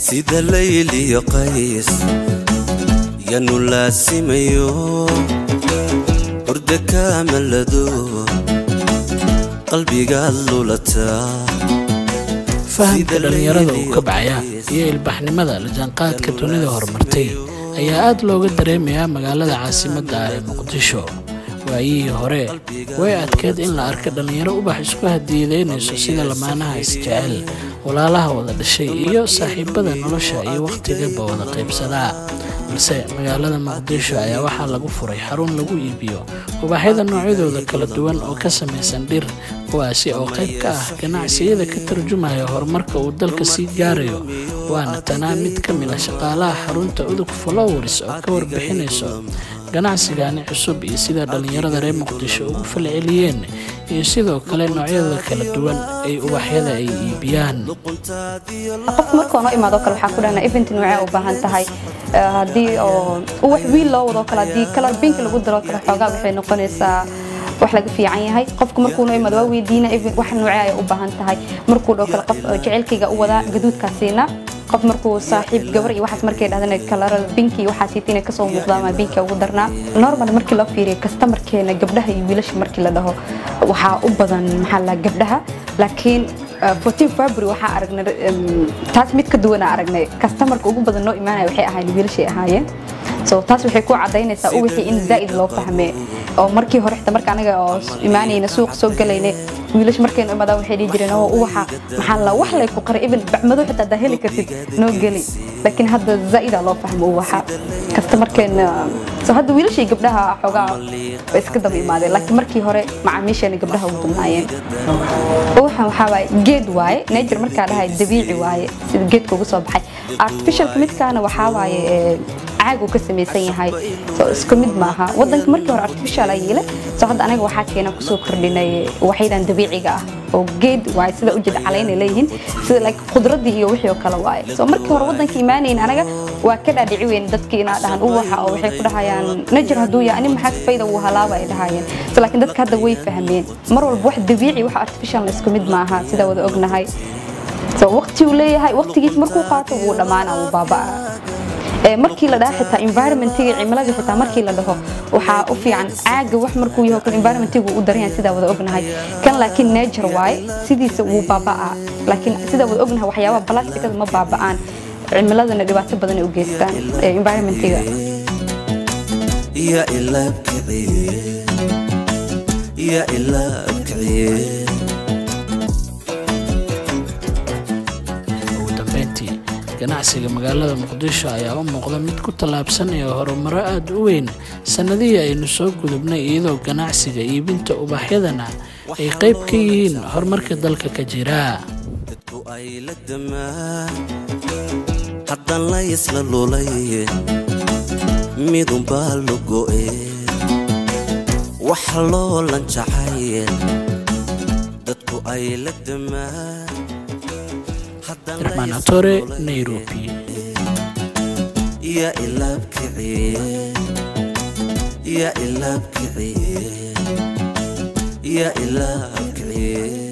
sida layliyo qays yanu laasimayo hurda kaamalado qalbigaad lulataa fahamka dhallinyarada uu ka bacaya iyo ilbaxnimada lajaanqaadka dunida horumartay ayaa aad looga dareemayaa magaalada caasimadda ah ee muqdisho waayihii hore way adkeed in la arka dhallinyaro ubax isku hadiidaynayso sida lamaanaha isjecel walaalaha wada dhashay iyo saaxiibada nolosha iyo wakhtigaba wada qaybsadaa balse magaalada muqdisho ayaa waxaa lagu furay xarun lagu iibiyo ubaxyada noocyadooda kala duwan oo ka samaysan dhir kuwaasi oo qayb ka ah ganacsiyada ka tarjumaya horumarka uu dalka sii gaarayo waana tanaa mid ka mid a shaqaalaha xarunta udug flowers oo ka warbixinayso ganacsigani cusub iyo sida dhallinyarada reer muqdisho ugu falceliyeen iyo sidoo kale noocyada kala duwan ay ubaxyada ay iibiyaan qofku markuu noo imaado kale waxaa ku dhahnaa event noocee u baahan tahay haddii oo uwax wiil loo wado kale haddii color pink lagu daro kale xoogaa waxay noqonaysaa wax laga fiican yahay qofku markuu noo imaado waa weydiina wax noocee ay u baahan tahay markuu dhoo kale qof jecelkayga u wadaa gaduudkaa siinaa qof markuu saaxiib gabar iyo waxaas markay dhahdana kalarada binki waxaas hiita inay kasoo muuqdaan maa binki ugu darnaa normal markii loo fiiriyo kastamarkeena gabdhaha iyo wiilasha markii la dhaho waxaa u badan maxaa la gabdhaha laakiin 14 february waxaa aragnay taas mid ka duwanaa aragnay kastamarka ugu badan noo imaanaya waxay ahaayeen wiilashay ahaayeen so taas waxay ku cadaynaysaa u wixii in zaa'id loo fahmee oo markii hore xitaa marka anaga oo imaanayna suuq soo galaynay wiilasha markaynu imaadaan waxay dhihi jireen oo uwaxa maxaa la wax lay ku qaray even bacmado xitaa haddaa heli kartid noo geli laakiin hadda zaa'idaa loo fahmo uwaxa kastamarkeena so hadda wiilashii gabdhaha xoogaa way iska daba imaadeen laakiin markii hore macaamiisheena gabdhaha ugu dubnaayeen uwaxan waxaa waaye geed waaye nature markaa dhahay dabiici waaye sida geedka ugu soo baxay artificialka midkaana waxaa waaye caag uu ka samaysan yahay so isku mid maaha wadanka markii hore artificial ay yeelay so hadda anaga waxaa keena kusoo kordhinay waxyadan dabiiciga ah oo geed waaye sida ujeed calaynay leeyihiin sida like khudradii iyo wixii oo kale waaye so markii hore wadanka imaanayn anaga waa ka dhaadhici weyn dadkii inaa dhahan uwaxa oo waxay ku dhahayaan najer hadduu yahay ani maxaa fayda uu halaaba ay dhahayeen so laakiin dadka hadda way fahmeen mar walba wax dabiici wax artificial isku mid maaha sida wada ognahay so waqti uu leeyahay waqtigiis markuu qaato wuu dhammaana wuu baabaa markii la dhaha xitaa environmentiga cimiladii xitaa markii la dhaho waxaa u fiican caaga wax markuu yaho kale environmentiga u daran sidaa wada ognahay kan laakiin nature waaye sidiisa wuu baaba'aa laakiin sidaa wada ognahay waxyaabaha blasticada ma baaba'aan cimiladana dhibaato badan ay u geystaan environmentiga ya ilaabkiciye ya ilaabkiciye ugu dambeyntii ganacsiga magaalada muqdisho ayaa u muuqda mid ku tallaabsanaya horumaro aada u weyn sannadihii aynu soo gudubnay iyadoo ganacsiga iibinta ubaxyadana ay qayb ka yihiin horumarka dalka ka jira dadku ay la damaan haddaan la isla lulay midunbaa lo go'e wax loo lanjacay dadku ay la damaan irmaan atore nairobi ya ilaabkiciye ya ilaabkiciye ya ilaabkiciye